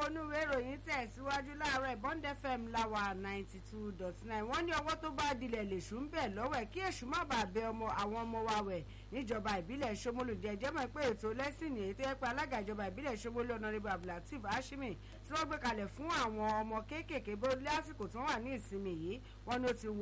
onúwé ìròyìn tẹ̀síwájú láàárọ̀ Bond FM láwa ninety two dot nine wọ́n ní ọwọ́ tó bá dilẹ̀ lèṣù ń bẹ̀ lọ́wọ́ ẹ̀ kí èṣù má bàa bẹ ọmọ àwọn ọmọ wa wẹ̀ níjọba ìbílẹ̀ Ṣómólú jẹjẹ́ mọ̀ pé ètò lẹ́sìn ní ètò ẹ̀pẹ́ alága ìjọba ìbílẹ̀ Ṣómólú ọ̀nàrẹ́bù Abdulateef Hashimi tí wọ́n gbé kalẹ̀ fún àwọn ọmọ kéékèèké bó lásìkò tí wọ́n wà ní ìsinmi yìí wọ́n ní ó ti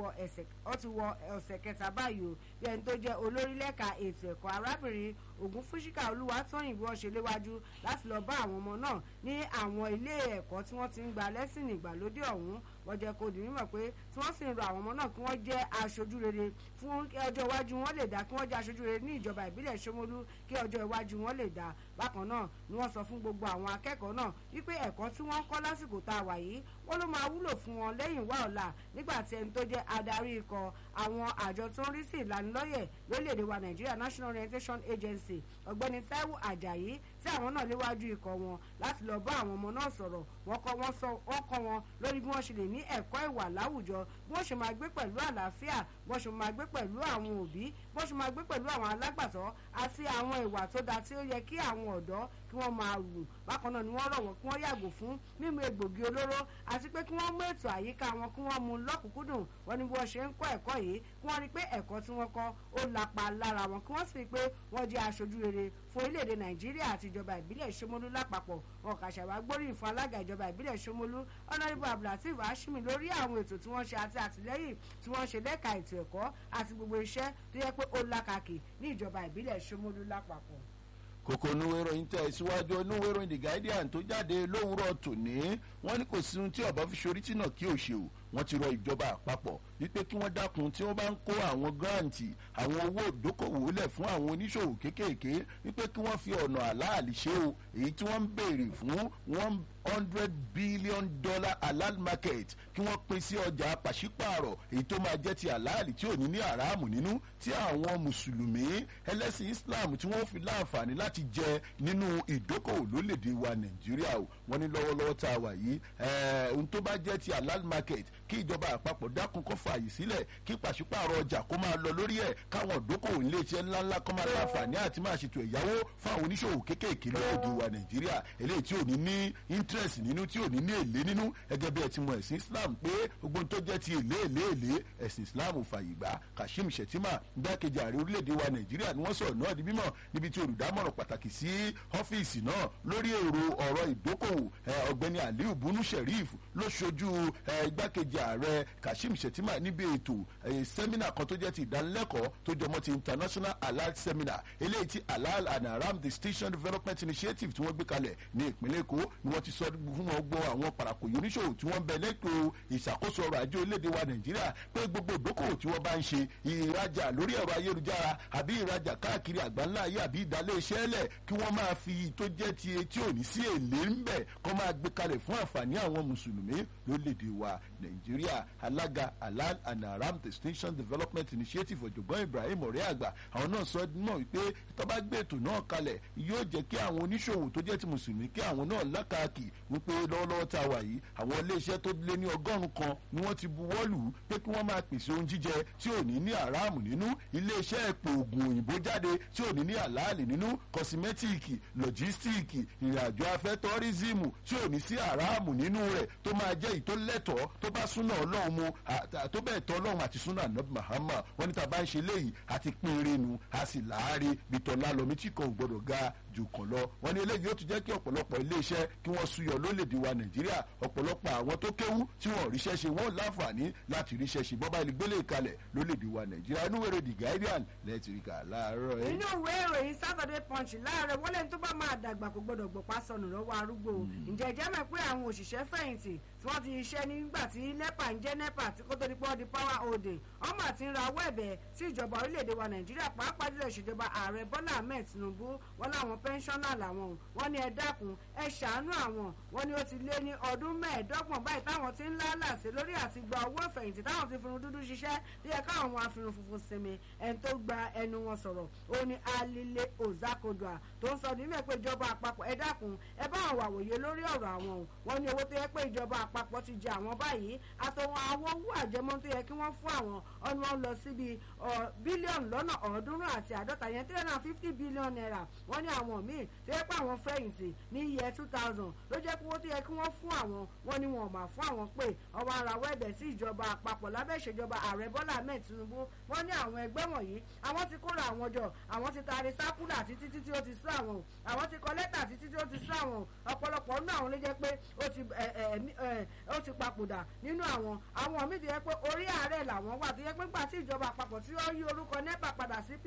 wọ ọ̀sẹ̀ kẹta báyìí o bí ẹni tó jẹ́ olórí lẹ́ka ètò ẹ̀kọ́ arábìnrin Ògúnfúsíkà Olúwatóyìn bí wọ́n ṣe léwájú láti lọ bá àwọn ọmọ náà ní àwọn ilé ẹ̀kọ́ tí wọ́n ti ń gba lẹ́sìn ìgbàlódé ọ̀hún wọ́n jẹ́ kó di mímọ̀ pé tí wọ́n sì ń rọ àwọn ọmọ náà kí wọ́n jẹ́ aṣojú rere fún ọjọ́ iwájú wọn lè dá kí wọ́n jẹ́ aṣojú rere ní ìjọba ìbílẹ̀ Ṣómólú kí ọjọ́ iwájú wọn lè dá bákan náà ni wọ́n sọ fún gbogbo àwọn akẹ́kọ̀ọ́ náà wípé ẹ̀kọ́ tí wọ́n ń kọ́ lásìkò tá a wà yìí wọ́n ló máa wúlò fún wọn lẹ́yìn wá ọ̀la nígbà tí ẹni tó jẹ́ adarí ikọ̀ àwọn àjọ tó ń rí sí ìlanilọ́yẹ̀ lórílẹ̀‐èdè wa Nàìjíríà National Orientation Agency ọ̀gbẹ́ni Táíwò Àjàyí tí àwọn náà léwájú ikọ̀ wọn láti lọ bá àwọn ọmọ náà sọ̀rọ̀ wọ́n kọ́ wọn lórí bí wọ́n ṣe lè ní ẹ̀kọ́ ìwà láwùjọ bí wọ́n ṣe máa gbé pẹ̀lú àlàáfíà bí wọ́n ṣe máa gbé pẹ̀lú àwọn òbí bí wọ́n ṣe máa gbé pẹ̀lú àwọn alágbàtọ́ àti àwọn ìwà tó dáa tí ó yẹ kí àwọn ọ̀dọ́ kí wọ́n máa wù bákan náà ni wọ́n rọ̀ wọ́n kí wọ́n yàgò fún mímu egbògi olóró àti pé kí wọ́n mú ètò àyíká wọn kí wọ́n mú lọ́kùnkúndùn wọ́n ní bí wọ́n ṣe ń kọ́ ẹ̀kọ́ yìí kí wọ́n rí pé ẹ̀kọ́ tí wọ́n kọ́ ó lapa lára wọn kí wọ́n sì rí pé wọ́n jẹ́ aṣojú rere fún orílẹ̀-èdè Nàìjíríà àti ìjọba ìbílẹ̀ Ṣómólú lápapọ̀ wọn kà ṣàwá gbóríyìn fún alága ìjọba ìbílẹ̀ Ṣómólú ọ̀nàdìbò Abdulateef Hashimi lórí àwọn ètò tí wọ́n ṣe àti àtìlẹ́yìn tí wọ́n ṣe lẹ́ka ètò ẹ̀kọ́ àti gbogbo iṣẹ́ tó yẹ pé ó lákàkì ní ìjọba ìbílẹ̀ Ṣómólú lápapọ̀ kòkò onúwé ìròyìn tẹ̀ síwájú onúwé ìròyìn The Guardian tó jáde lówùúrọ̀ tòní wọ́n ní kò sí ohun tí ọ̀bọ fi ṣorí tìǹà kí ò ṣe o wọ́n ti rọ ìjọba àpapọ̀ wípé kí wọ́n dákun tí wọ́n bá ń kó àwọn gírántì àwọn owó ìdókòwò lẹ̀ fún àwọn oníṣòwò kéékèèké wípé kí wọ́n fi ọ̀nà àláàlì ṣe o èyí tí wọ́n ń béèrè fún one hundred billion dollar halal market kí wọ́n pín sí ọjà pàṣípààrọ̀ èyí tó máa jẹ́ ti àláàlì tí ò ní ní àràmù nínú tí àwọn mùsùlùmí ẹlẹ́sìn Islam tí wọ́n fi láǹfààní láti jẹ nínú ìdókòwò lólèdè wa Nàìjíríà o wọ́n ní lọ́wọ́lọ́wọ́ tá a wà yìí ohun tó bá jẹ́ ti halal market kí ìjọba àpapọ̀ dákun kó fààyè sílẹ̀ kí pàṣípààrọ̀ ọjà kó máa lọ lórí ẹ̀ káwọn ìdókòwò iléeṣẹ́ ńláńlá kó máa láǹfààní àti máa ṣètò ẹ̀yáwó fáwọn oníṣòwò kéékèèké lóde wa Nàìjíríà eléyìí tí ò ní ní interest nínú tí ò ní ní èlé nínú gẹ́gẹ́ bí ẹ ti mọ ẹ̀sìn Islam pé gbogbo tó jẹ́ ti èlé èlé èlé ẹ̀sìn Islam fààyè gbà Kashim Shettima gbákejì ààrẹ orílẹ̀-èdè wa Nàìjíríà ni wọ́n sọ̀rọ̀ náà di mímọ̀ níbi tí olùdámọ̀ràn pàtàkì sí ọ́fíìsì náà lórí èrò ọ̀rọ̀ ìdókòwò ọ̀gbẹ́ni Aliu Bunu Sheriff ló ṣojú igbákejì ààrẹ Kashim Shettima níbi ètò sẹ́mínà kan tó jẹ́ ti ìdánilẹ́kọ̀ọ́ tó jọmọ́ ti international halal seminar eléyìí ti halal and haram distinction development initiative tí wọ́n gbé kalẹ̀ ní ìpínlẹ̀ Èkó ni wọ́n ti sọ fún wọn gbọ́ àwọn parakòyò oníṣòwò tí wọ́n ń bẹ lẹ́tọ̀ọ́ ìṣàkóso ọrọ̀ ajé orílẹ̀-èdè wa Nàìjíríà pé gbogbo ìdókòwò tí wọ́n bá ń ṣe ìrajà lórí ẹ̀rọ ayélujára àbí ìrajà káàkiri àgbáńlá ayé àbí ìdálé iṣẹ́ lẹ̀ kí wọ́n máa fi tó jẹ́ ti etí òní sí èlé ń bẹ̀ kó máa gbé kalẹ̀ fún àǹfààní àwọn mùsùlùmí lórílẹ̀-èdè wa Nàìjíríà alága halal and haram distinction development initiative ọ̀jọ̀gbọ́n Ibrahim ọ̀rẹ́ àgbà àwọn náà sọ mọ̀ wípé tó bá gbé ètò náà kalẹ̀ yóò jẹ́ kí àwọn oníṣòwò tó jẹ́ ti mùsùlùmí kí àwọn náà lákàkì wípé lọ́wọ́lọ́wọ́ tá a wà yìí àwọn iléeṣẹ́ tó lé ní ọgọ́rùn-ún kan ni wọ́n ti buwọ́ lù ú pé kí wọ́n máa pèsè ohun jíjẹ tí ò ní ní àràmù nínú iléeṣẹ́ ẹ̀pọ̀ ògùn òyìnbó jáde tí ò ní ní àlàálì nínú kọsimẹ́tíìkì lọ́jístíìkì ìrìnàjò afẹ́ tọ́rísìmù tí ò ní sí àràmù nínú rẹ̀ tó máa jẹ́ ìtólẹ́tọ̀ọ́ tó bá súnà ọlọ́run mu tó bẹ́ẹ̀ tọ́ ọlọ́run àti súnà anabi Muhammad wọ́n ní tá a bá ń ṣe léyìí àti pínrin nu a sì láàárín bitọ́lá lọ́mí tí kan ò gbọ́dọ̀ ga jù kan lọ wọ́n ní eléyìí ó tún jẹ́ kí ọ̀pọ̀lọpọ̀ iléeṣẹ́ kí wọ́n súyọ lólèdè wa Nàìjíríà ọ̀pọ̀lọpọ̀ àwọn tó kéwú tí wọ́n ríṣẹ́ ṣe wọ́n láǹfààní láti ríṣẹ́ ṣe bọ́bá ilé gbélé kalẹ̀ lólèdè wa Nàìjíríà inú wẹ̀rẹ̀ The Guardian lẹ́tìríkà láàárọ̀ ẹ̀. inú ìwé ìròyìn Saturday Punch láàárọ̀ wọlé tó bá máa dàgbà kò gbọdọ̀ gbọ̀pá sọnù lọ́wọ́ arúgbó ǹjẹ́ jẹ́ mọ̀ pé àwọn òṣìṣẹ́ fẹ̀yìntì tí wọ́n ti ṣiṣẹ́ nígbà tí NEPA ń jẹ́ NEPA tí kò tó di pọ́ di power holding ọmọ àti ń rawọ́ ẹ̀bẹ̀ sí ìjọba orílẹ̀-èdè wa Nàìjíríà pàápàá jùlọ ìṣèjọba ààrẹ Bọ́lá Ahmed Tinubu wọn láwọn pẹ́ńsọ́nà làwọn wọn ní ẹ dákun ẹ ṣàánú àwọn wọn ni ó ti lé ní ọdún mẹ́ẹ̀ẹ́dọ́gbọ̀n báyìí táwọn ti ń lálàsẹ̀ lórí àti gba owó ìfẹ̀yìntì táwọn ti firun dúdú ṣiṣẹ́ tó yẹ káwọn wọn afirun funfun sinmi ẹni tó gba ẹnu wọn sọ̀rọ̀ ó ní Alile Ozako Makodua tó ń sọ nílẹ̀ pé ìjọba àpapọ̀ ẹ dákun ẹ bá àwọn àwòye lórí ọ̀rọ̀ àwọn o wọ́n ní owó tó yẹ pé ìjọba àpapọ̀ ti jẹ àwọn báyìí àtọwọn àwọn owó àjẹmọ́ tó yẹ kí wọ́n fún àwọn ọ̀nà wọn lọ síbi bílíọ̀nù lọ́nà ọ̀ọ́dúnrún àti àádọ́ta yẹn three hundred and fifty billion naira wọ́n ní àwọn míì tó yẹ pé àwọn fẹ̀yìntì ní iye two thousand ló jẹ́ pé owó tó yẹ kí wọ́n fún àwọn wọ́n ní wọn ò mà fún àwọn pé ọwọ́ ara wẹ́ẹ̀bẹ̀ sí ìjọba àpapọ̀ lábẹ́ ìṣèjọba ààrẹ Bọ́lá Ahmed Tinubu wọ́n ní àwọn ẹgbẹ́ wọ̀nyí àwọn ti kóra àwọn jọ àwọn ti taari sákúlà títí títí ó ti sú àwọn àwọn ti kọ lẹ́tà títí tí ó ti sú àwọn ọ̀pọ̀lọpọ̀ nínú àwọn ló jẹ́ pé ó ti ó ti papòdà nínú àwọn àwọn míì tó yẹ pé orí ààrẹ làwọn wà tó yẹ pé nígbà tí ìjọba àpapọ̀ tí ó yí orúkọ NEPA padà sí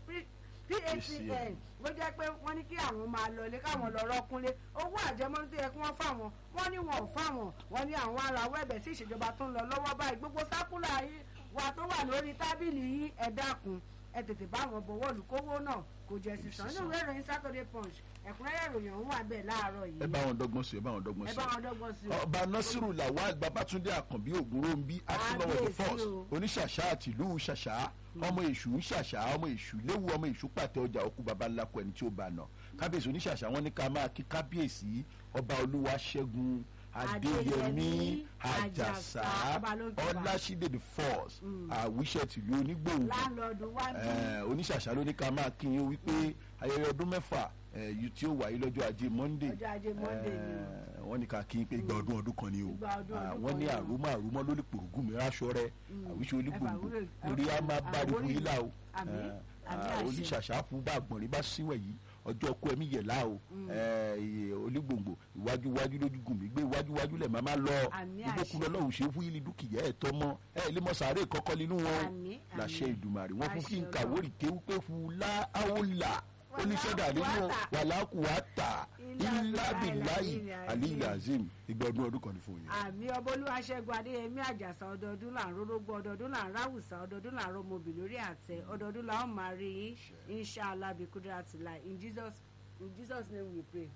PHCN ló jẹ́ pé wọ́n ní kí àwọn máa lọ ilé káwọn lọ rọ́kúnlé owó àjẹmọ́nú tó yẹ kí wọ́n fáwọn wọ́n ní wọn ò fáwọn wọ́n ní àwọn ará wẹ́ẹ̀bẹ̀ sí ìṣèjọba tó ń lọ lọ́wọ́ báyìí gbogbo sákúlà yìí wà tó wà lórí tábìlì yìí ẹ dákun ẹ tètè bá wọn bọ̀wọ́ olùkówó náà kò jẹ́ sísan nínú ìwé ìròyìn Saturday Punch ẹ̀kúnrẹ́rẹ́ ìròyìn ọ̀hún wà bẹ́ẹ̀ láàárọ̀ yìí. ẹ bá wọn dọ́gbọ́n sí ẹ bá wọn dọ́gbọ́n sí. ẹ bá wọn dọ́gbọ́n sí. ọba nasiru lawal babatunde àkànbí ògúnròmbí akínlọ́wọ́ the first oníṣàṣà àti ìlú ṣàṣà ọmọ èṣù ń ṣàṣà ọmọ èṣù léwu ọmọ èṣù pàtẹ ọjà òkú baba ńlá kọ ẹni tí ó bá nà kábíyèsí oníṣàṣà wọn ní ká máa kí kábíyèsí ọba olúwa ṣẹ́gun adéyẹmí àjàsá ọlásídé the force àwíṣẹ tìlú onígbòǹgbò oníṣàṣà ló ní ká máa kí yín wípé ayẹyẹ ọdún mẹ́fà yìí tí ó wáyé lọ́jọ́ ajé monday wọ́n ní ká kí n pé igba ọdún ọdún kan ni o wọ́n ní àrùmọ́ àrùmọ́ ló lè pòrògùn mi ráṣọ rẹ àwíṣe olúgbòǹgbò orí á máa bá rí fún yín là o oníṣàṣà fún bá àgbọ̀nrín bá síwẹ̀ yìí ọjọ́ kú ẹ̀mí yẹ̀ láò olúgbòǹgbò iwájú iwájú lójú gùn mí gbé iwájú iwájú lẹ̀ máa máa lọ ìbókun lọ́lọ́run ṣe fún yìí dúkìá ẹ̀ tọ́ mọ́ ẹ̀ lè mọ sàárè kọ́kọ́ nínú wọn làṣẹ ìdùmàrè wọn fún kí n kàwórì kéwú pé fúlá áwòlà oníṣẹ́dá nínú wàlákùwátà ìlàbìláyì aliyu azim ìgbà ọdún ọdún kan ní fún yín. àmì ọbọlúwa ṣẹ́gun adéyẹmí àjàsà ọdọọdún là ń rórógbó ọdọọdún là ń ráwùsà ọdọọdún là ń rọmọbì lórí àtẹ ọdọọdún là ń máa rí inshallah bí kúndúrátì láì in jesus in jesus name we pray.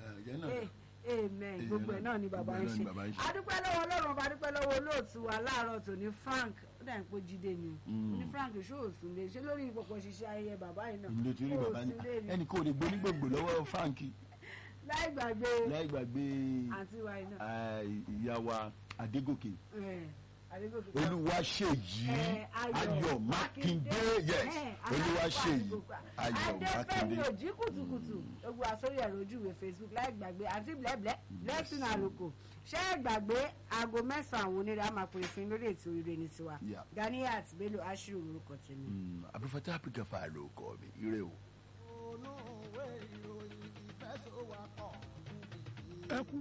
amen gbogbo ẹ náà ni bàbá ń ṣe adúpẹ́ lọ́wọ́ ọlọ́run ọba adúpẹ́ lọ́wọ́ olóòtú wa láàárọ̀ tòní frank ó dà ní pé jíde ni o ní frank ṣóòsùn lè ṣe lórí ìpọ̀pọ̀ ṣiṣẹ́ ayẹyẹ bàbá yìí náà ìlú tí ó rí bàbá ní ẹnì kò lè gbónígbòǹgbò lọ́wọ́ frank láì gbàgbé láì gbàgbé àǹtí wa iná ìyá wa adégòkè olúwaṣèyí ayọ̀ mákindé yes olúwaṣèyí ayọ̀ mákindé. adéfẹ́mi òjì kùtùkùtù ogun àsórí ẹ̀rọ ojú ìwé facebook láì gbàgbé àti blẹ́blẹ́ blessing àròkò ṣé ẹ gbàgbé aago mẹ́sàn-án àwọn onírè àmà pèrè fún lórí ètò ire ní tiwa Ganiat Bello aṣírò orúkọ tèmi. àbúfẹ́tà áfíríkà fà ló kọ́ mi ire o. olùwé ìròyìn ìfẹsọ̀wọ́pọ̀ ẹ kú.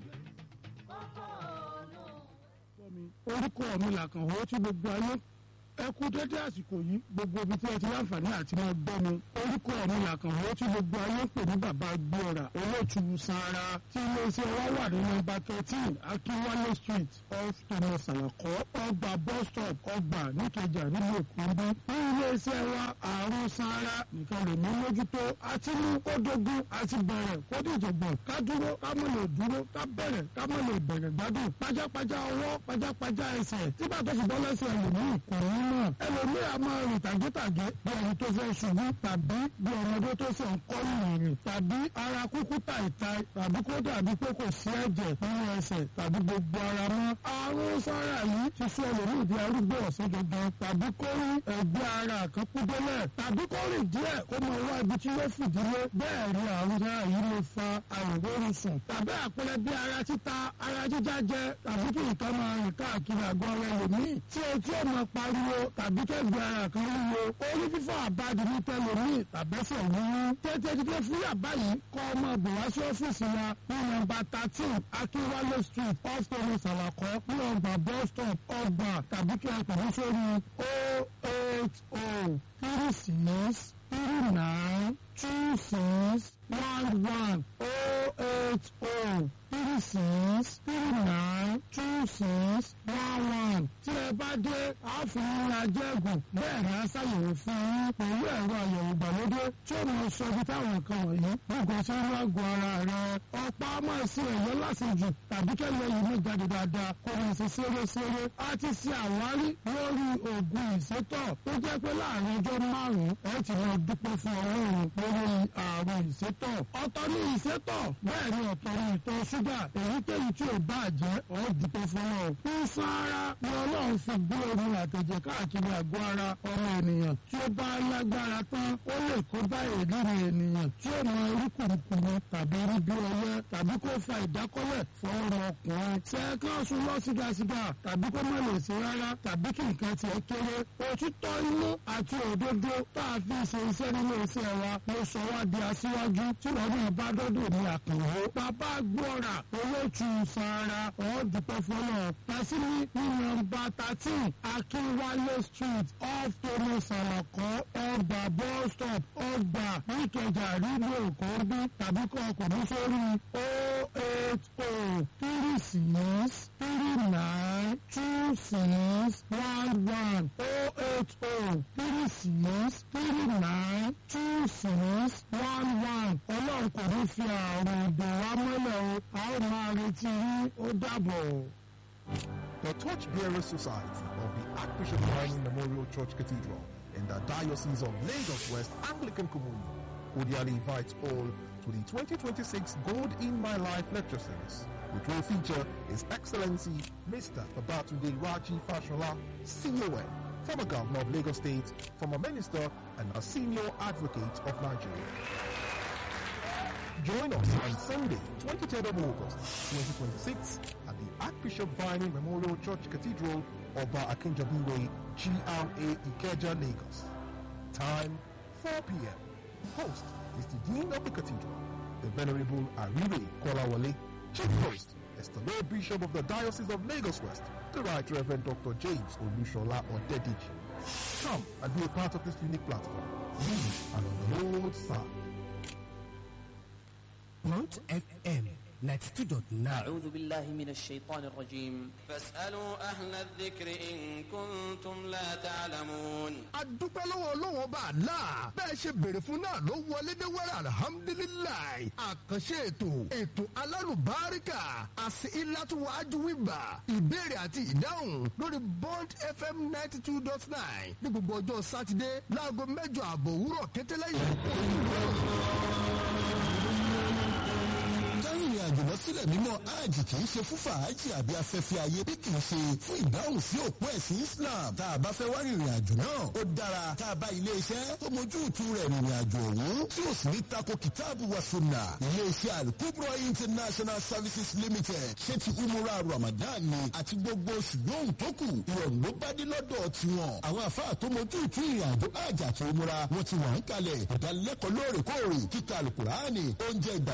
orúkọ mi làkànwó tí gbogbo ayé ẹ kú dédé àsìkò yìí gbogbo ibi tí ẹ ti láǹfààní àti máa gbọ́ mi orúkọ mi làkànwó tí gbogbo ayé ń pè ní bàbá gbọ́ra olóòtú sanra tí iléeṣẹ́ wa wà ní nọ́mbà thirteen akínwálé street off thomas alakọ ọgbà bus stop ọgbà níkẹjà nílùú èkó ń bí ní iléeṣẹ́ wa àrùn sanra nìkan lè mú mójútó àti mú kó dógún àti bẹ̀rẹ̀ kó dìjọ̀gbọ̀n ká dúró ká mọ̀ lè dúró ká bẹ̀rẹ̀ ká mọ̀ lè bẹ̀rẹ̀ gbádùn pajápajá ọwọ́ pajápajá ẹsẹ̀ tí bàtọ́ fi bọ́ lẹ́sẹ̀ ẹlòmíì kò ní mọ̀ ẹlòmíì a máa rìn tàgétàgé bí ẹni tó fẹ́ ṣubú tàbí bí ọmọdé tó ṣe ń kọ́ ìrìn tàbí ara kúkú tàìtàì tàbí kó dàbí pé kò sí ẹ̀jẹ̀ nínú ẹsẹ̀ tàbí gbogbo ara mọ́. àrùn sára yìí ti sọ ẹlòmíì di arúgbó ọ̀sán gangan tàbí kó rí ẹgbẹ́ ara kan kú délẹ̀ tàbí kó rìn díẹ̀ kó máa wá ibi tí yóò fìdílé bẹ́ẹ̀ ni àrùn sára yìí lè fa àìróorun sùn tàbí àpẹẹrẹ bí ara títa ara jíjá jẹ tàbí kí nǹkan máa rìn káàkiri àgọ́ ara ẹlòmíì tí etí ò máa pariwo tàbí kẹ́gbẹ́ ara kan wúwo orí fífọ́ àbádi ní tẹlomi tàbẹ́sẹ̀ wúwú tètè dídé fún yàbá yìí kọ́ ọmọ bò wá sí ọ́fíìsì wa ní nọ́mbà thirteen akínwálé street off thomas alakọ ní ọgbà bus stop ọgbà tàbí kí ẹ pè ní sórí o eight o three six three nine two six one one o eight o three six three nine two six one one tí ẹ bá dé àáfíìn ajẹ́gùn bẹ́ẹ̀ ni a ṣàyẹ̀wò fún yín pẹ̀lú ẹ̀rọ àyẹ̀wò ìgbàlódé tí ó máa sọ ibi táwọn nǹkan wọ̀nyí gbogbo sí inú àgọ́ ara rẹ̀ ọ̀pá máa ṣe ẹ̀yọ́ lásìjù tàbí kẹ́lẹ́ yìí ní jáde dáadáa kó máa ṣe ṣeré-ṣeré a ti ṣe àwárí lórí oògùn ìsétọ̀ tó jẹ́ pé láàrin ọjọ́ márùn-ún ẹ ti máa dúpẹ́ fún ọlọ́run lórí àrùn ìsétọ̀ ọ̀tọ̀ ní ìsétọ̀ bẹ́ẹ̀ ni ọ̀tọ̀ ní ìtọ̀ ṣúgà èyíkéyìí tí ò bá jẹ́ ọ̀ dúpẹ́ fún ọ. ń sára ni ọlọ́run fi gbé omi àtẹ̀jẹ̀ káàkiri àgọ́ ara ọmọ ènìyàn tí ó bá lágbára tán ó lè kó bá èlìrì ènìyàn tí ó mọ orí kùrùkùrù tàbí rí bí ọyẹ tàbí kó fa ìdákọ́lẹ̀ fún ọmọkùnrin. ṣẹ́ẹ́kan sùn lọ sígasíga tàbí kó má lè ṣe rárá tàbí kí nǹkan tiẹ̀ kéré. òtítọ́ inú àti òdodo tá a fi ṣe iṣẹ́ nínú iṣẹ́ wa ló sọ wá di aṣíwájú tí wọ́n náà bá dọ́dọ̀ ní àkànwó. bàbá gbọ́ra olóòtú sara ọ̀ọ́dúpẹ́ fọlọ́ tàṣírí ní nọ́mbà thirteen akínwálé street off thomas alakọ ọgbà bus stop ọgbà níkẹjà rídíò kọ́ńbí tàbí kọ́ ọkùnrin sórí o eight o three six three nine two six one one o eight o three six three nine two six one one ọlọ́run kò ní fi àrùn ìdè wa mọ́lẹ̀ o a ó máa retí yín ó dàbọ̀. The Torchbearer Society of the Archbishop Mining Memorial Church Cathedral in the Diocese of Lagos West Anglican Communion cordially invites all to the 2026 Gold in My Life Lecture Series, which will feature His Excellency Mr. Babatunde Raji Fashola, CON, former Governor of Lagos State, former Minister, and a Senior Advocate of Nigeria. Join us on Sunday, 23rd of August, 2026 at the Archbishop Vining Memorial Church Cathedral, Oba Akinjabiwe, GRA Ikeja, Lagos. Time, 4 p.m. Host is the Dean of the Cathedral, the Venerable Arire Kolawale. Chief Host is the Lord Bishop of the Diocese of Lagos West, the Right Reverend Dr. James Olushola Odediji. Come and be a part of this unique platform. We are on the Lord's side. Mount FM 92.9 أعوذ بالله من الشيطان الرجيم فاسألوا أهل الذكر إن كنتم لا تعلمون adúpẹ́ lọ́wọ́ ọlọ́wọ́ bá a la bẹ́ẹ̀ ṣe béèrè fún náà ló wọlé dé wẹ́rẹ́ alihamudulilayi àkànṣe ètò ètò alálùbáríkà àti ìlàtúwájú wíbà ìbéèrè àti ìdáhùn lórí bond fm ninety two dot nine ní gbogbo ọjọ́ sátidé láago mẹ́jọ àbọ̀ òwúrọ̀ kẹtẹ́lẹ́yìn kárìnrìn àjò lọ sílẹ̀ mímọ́ hajj kì í ṣe fún fàájì àbí afẹ́fẹ́ ayé bí kì í ṣe fún ìdáhùn sí òpó ẹ̀sìn islam tá a bá fẹ́ wá rìnrìn àjò náà ó dára tá a bá ilé iṣẹ́ tó mójú ìtú rẹ̀ rìnrìn àjò ọ̀hún tí ò sì ní tako kìtáàbù wa sunna ilé iṣẹ́ alukubro international services limited ṣé ti umura ramadan ni àti gbogbo oṣù yóò tó kù ìrọ̀rùn ló bá dé lọ́dọ̀ tiwọn àwọn àfáà tó mójú ìtú ìrìn àjò hajj àti umura wọn ti wà ń kalẹ̀ ìdánilẹ́kọ̀ọ́ lóòrèkóòrè kíkà alukurani oúnjẹ ìgbà